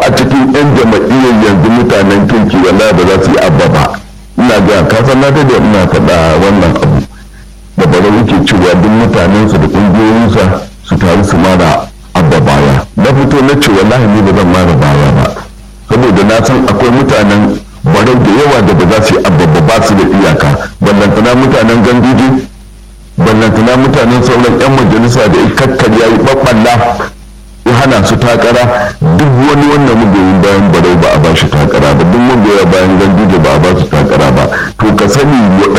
a cikin yan jama'iyyar yanzu mutanen kirki wallahi ba za su yi abba ba ina ga ka san na da ina faɗa wannan abu da bare yake cewa duk mutanensa da ƙungiyoyinsa su taru su mara abba baya na fito na ce wallahi ni ba zan mara baya ba saboda na san akwai mutanen barau da yawa da ba za su yi abba ba su da iyaka ballantana mutanen ganduje ballantana mutanen sauran 'yan majalisa da kakkar ya yi ɓaɓɓalla ya hana su takara duk wani wanda magoyin bayan barau ba a ba shi takara ba duk magoya bayan ganduje ba a ba su takara ba to ka sani